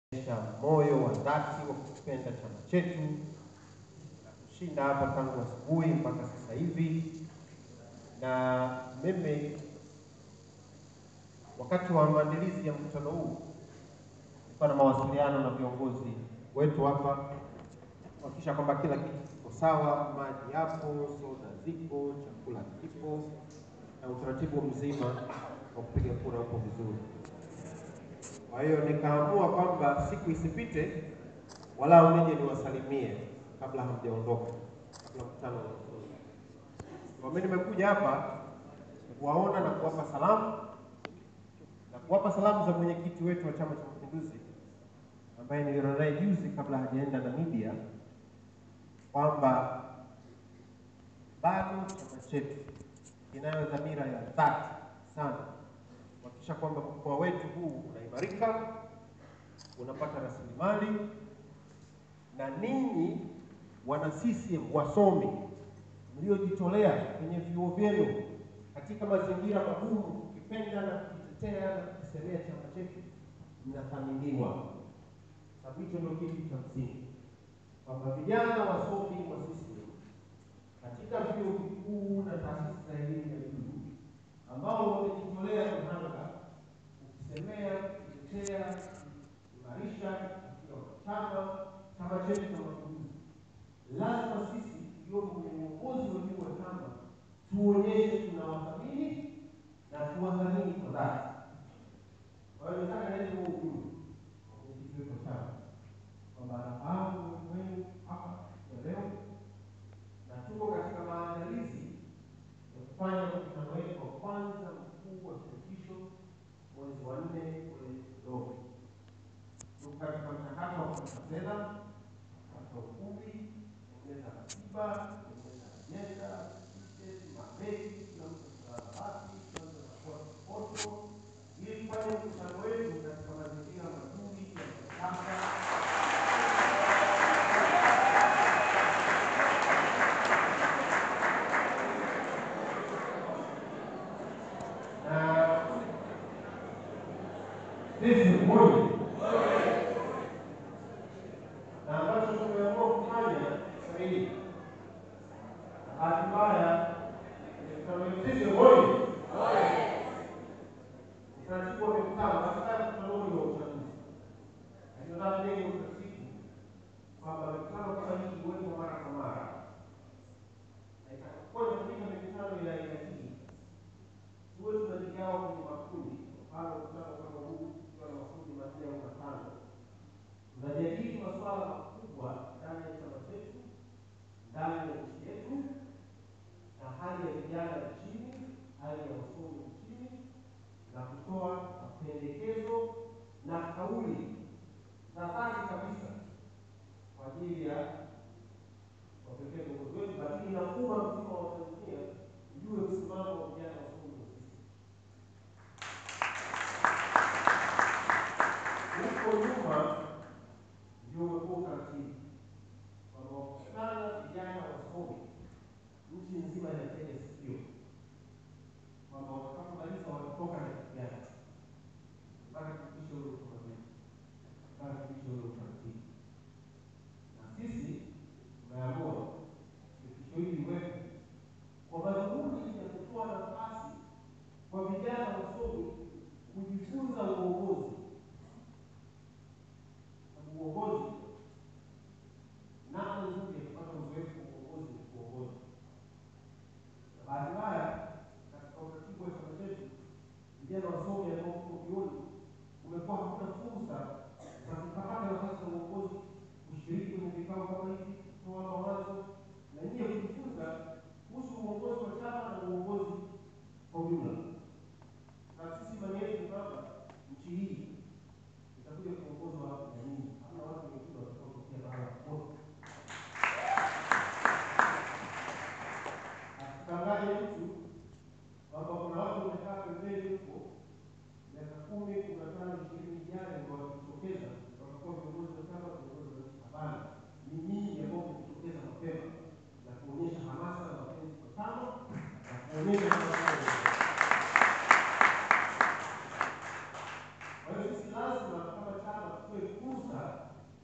kuonyesha moyo wa dhati wa kukipenda chama chetu na kushinda hapa tangu asubuhi mpaka sasa hivi. Na mimi wakati wa maandalizi ya mkutano huu nilikuwa na mawasiliano na viongozi wetu hapa kuhakikisha kwamba kila kitu kiko sawa, maji yapo, soda zipo, chakula kipo na utaratibu mzima wa kupiga kura upo vizuri. Kwa hiyo nikaamua kwamba siku isipite walau nije niwasalimie kabla hamjaondoka, kabla mkutano unafunga. Kwa mimi nimekuja hapa kuwaona na kuwapa salamu na kuwapa salamu za mwenyekiti wetu wa Chama cha Mapinduzi ambaye niliona naye juzi kabla hajaenda Namibia kwamba bado chama chetu kinayo dhamira ya dhati sana kuhakikisha kwamba mkoa wetu huu unaimarika, unapata rasilimali, na ninyi wana CCM wasomi mliojitolea kwenye vyuo vyenu katika mazingira magumu, kukipenda na kukitetea na kukisemea chama chetu, mnathaminiwa. Sababu hicho ndio kitu cha msingi, kwamba vijana wasomi wa CCM katika vyuo vikuu na taasisi za elimu ya juu ambao wamejitolea mhanga kukisemea, kutetea, kuimarisha akiwa chama chama chetu cha Mapinduzi, lazima sisi tuliopo kwenye uongozi wa juu wa chama tuonyeshe tunawathamini na tuwathamini kwa dhati. Kwa hiyo nataka nilete huo ujumbe kwa mwenyekiti wetu wa chama kwamba anafahamu uwepo wenu hapa ya leo na tuko katika maandalizi ya kufanya mkutano wetu wa kwanza mkuu wa shirikisho mwezi wa nne kule Dodoma. Tuko katika mchakato wa kupata fedha, kupata ukumbi, kutengeneza ratiba, kutengeneza ajenda, tiketi, mabegi, kila mtu atalala wapi, kila mtu atakuwa kipoto, ili kufanya mkutano wetu katika mazingira mazuri ya kisasa na sisi moja na ambacho tumeamua kufanya sasa hivi, bahati mbaya sisi moja utaratibu wa mikutano, bahati mbaya mkutano huu ni wa uchaguzi, lakini nataka tujenge utaratibu kwamba mikutano kama hii iwepo mara kwa mara, na itakapokuwa inafanyika mikutano ya aina hii tuwe tunajigawa kwenye makundi. Kwa mfano, mkutano kama huu ukiwa na makundi manne au matano, tunajadili masuala makubwa ndani ya chama chetu, ndani ya nchi yetu, na hali ya vijana nchini, hali ya wasomi nchini, na kutoa mapendekezo na kauli za dhati kabisa kwa ajili ya kuwapelekea viongozi wetu, lakini na umma mzima wa Tanzania ujue msimamo wa vijana wasomi wa sisi. Huko nyuma ndio umekuwa utaratibu kwamba wakutana vijana wasomi nchi nzima inatega sikio kwamba watakapomaliza watatoka na kitu gani, mpaka kufikisha ule usimamizi, mpaka kufikisha ule utaratibu. Na sisi tumeamua shirikisho hili liwepo kwa madhumuni ya kutoa nafasi kwa vijana wasomi kujifunza uongozi uongozi namna nzuri ya kupata uzoefu wa uongozi ni kuongoza. Na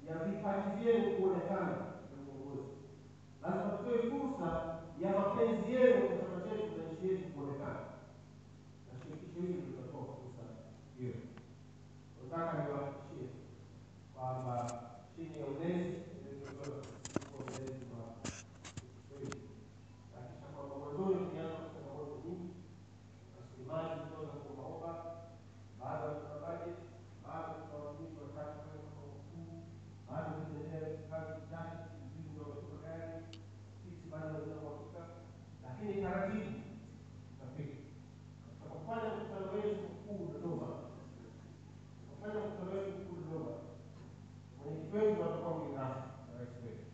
ya vipaji vyenu kuonekana na uongozi. Lazima tutoe fursa ya mapenzi yenu kwa chama chetu na nchi yetu kuonekana, na shirikisho hili litatoa fursa hiyo. Nataka niwahakikishie kwamba chini ya ulezi uliotolewa ulezi wa shirikisho hili hakikisha kwamba mwanzoni tulianza na changamoto nyingi, rasilimali zilizoza kuombaomba, bado hatuna bajeti, bado tuna watumishi watatu pale makao makuu, bado tunaendelea kazi chache, sijui unawatupa gani, sisi bado hatuna uhakika, lakini taratibu tutafika. Tutakapofanya mkutano wetu mkuu Dodoma, tutakapofanya mkutano wetu mkuu Dodoma, mwenyekiti wetu atakuwa mgeni rasmi na rais wetu.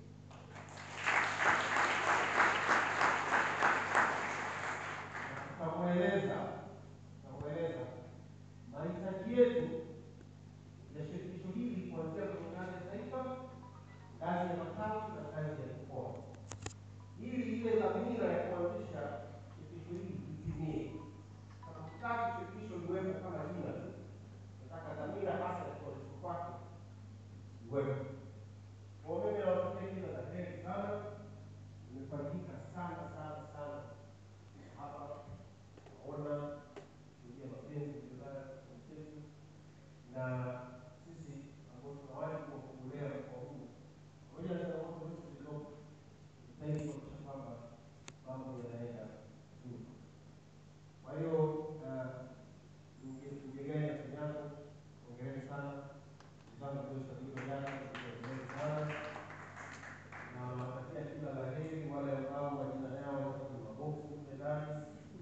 tutamweleza tutamweleza mahitaji yetu ya shirikisho hili kuanzia kwenye ngazi ya taifa, ngazi ya matawi na ngazi ya mkoa, ili ile dhamira ya kuanzisha shirikisho hili itimie. Hatutaki shirikisho liwepo kama jina tu, tunataka dhamira hasa ya kuanzishwa kwake iwepo. Kwa hiyo mimi nawatakia kila la heri sana, nimefarijika sana sana sana hapa naona kuingia mapenzi vibaya kwa mchezo na sisi ambao tuna wajibu wa kuulea mkoa huu pamoja na changamoto zote zilizopo, tujitahidi kuhakikisha kwamba mambo yanaenda vizuri. Kwa hiyo mgegani na Kenyatta, hongereni sana ndugu zangu mliosajiliwa jana, hongereni sana na nawatakia kila la heri wale ambao majina yao yako kwenye maboksi mle ndani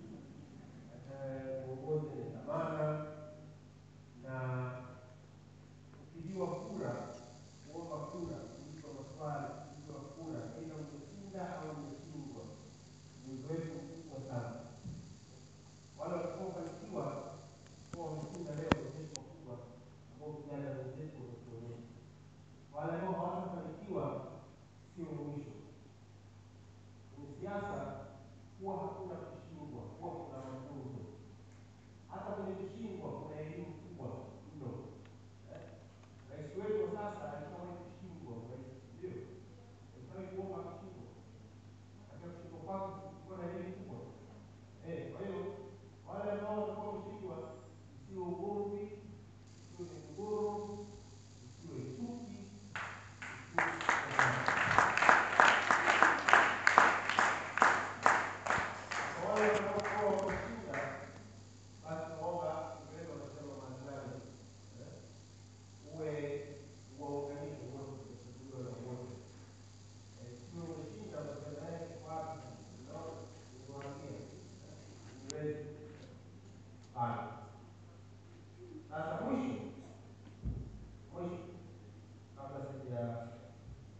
uongozi ni dhamana, na ukijiwa kura, kuomba kura, kuulizwa maswali, kuulizwa kura, aidha umeshinda au umeshindwa, ni uzoefu mkubwa sana. Wale watakaofanikiwa kuwa wameshinda leo ni uzoefu mkubwa ambao vijana wenzetu wametuonyesha. Wale ambao hawatafanikiwa sio mwisho. Kwenye siasa huwa hakuna kushindwa, huwa kuna mafunzo. Hata kwenye kushindwa kuna elimu kubwa mno. Eh, Rais wetu wa sasa alishawahi kushindwa urais, ndio alishawahi kuomba kushindwa. Katika kushindwa kwake kulikuwa na elimu kubwa. Eh, kwa hiyo wale ambao watakuwa wameshindwa, isiwe ugomvi, isiwe migogoro, isiwe chuki, isiwe kwa wale wanaokuwa wameshinda, basi naomba Kiingereza wanasema maandamano, eh, uwe uwaunganishe wote, uchaguliwe na wote. Eh, sio umeshinda unasema naye kwa wapi? Unaona, nimewaambia, eh, niwezi. Haya. Sasa mwisho mwisho, kabla sija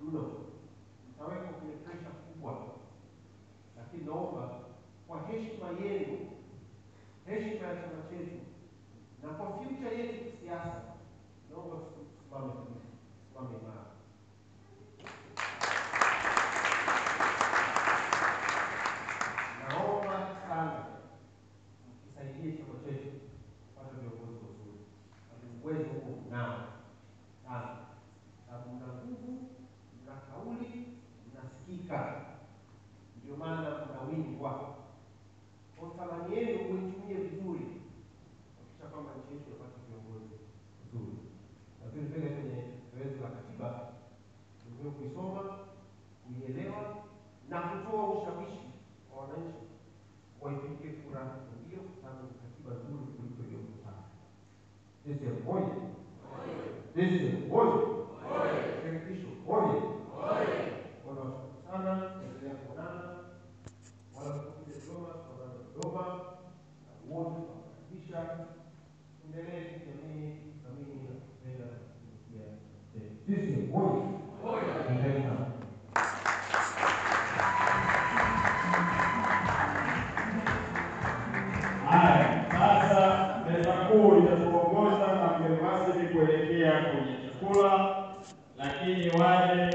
mno, mtawekwa kwenye presha kubwa, lakini naomba kwa heshima yenu, heshima ya chama chetu na kwa future yetu kisiasa, naomba tusimame tusimame imara. Naomba sana mkisaidie chama chetu kupata viongozi wazuri, sababu uwezo huo mnao sana, sababu mna nguvu, mna kauli, mnasikika, ndio maana mnawindwa. Kwa thamani yenu muitumie vizuri, kuhakikisha kwamba nchi yetu inapata viongozi wazuri, na vile vile kwenye zoezi la katiba ni muhimu kuisoma, kuielewa na kutoa ushawishi kwa wananchi waipige kura ndio, kwa sababu ni katiba nzuri kuliko iliyoko sasa. CCM oye! CCM oye! Shirikisho oye! Wanawashukuru sana, endelea kuonana, wala kukuja Dodoma, tuonane Dodoma na wote tunawakaribisha. Endelee kijamii, kuthamini na kupenda kutumikia CCM oye! Endelee sana. Haya, sasa meza kuu itatuongoza na mgeni rasmi kuelekea kwenye chakula, lakini wale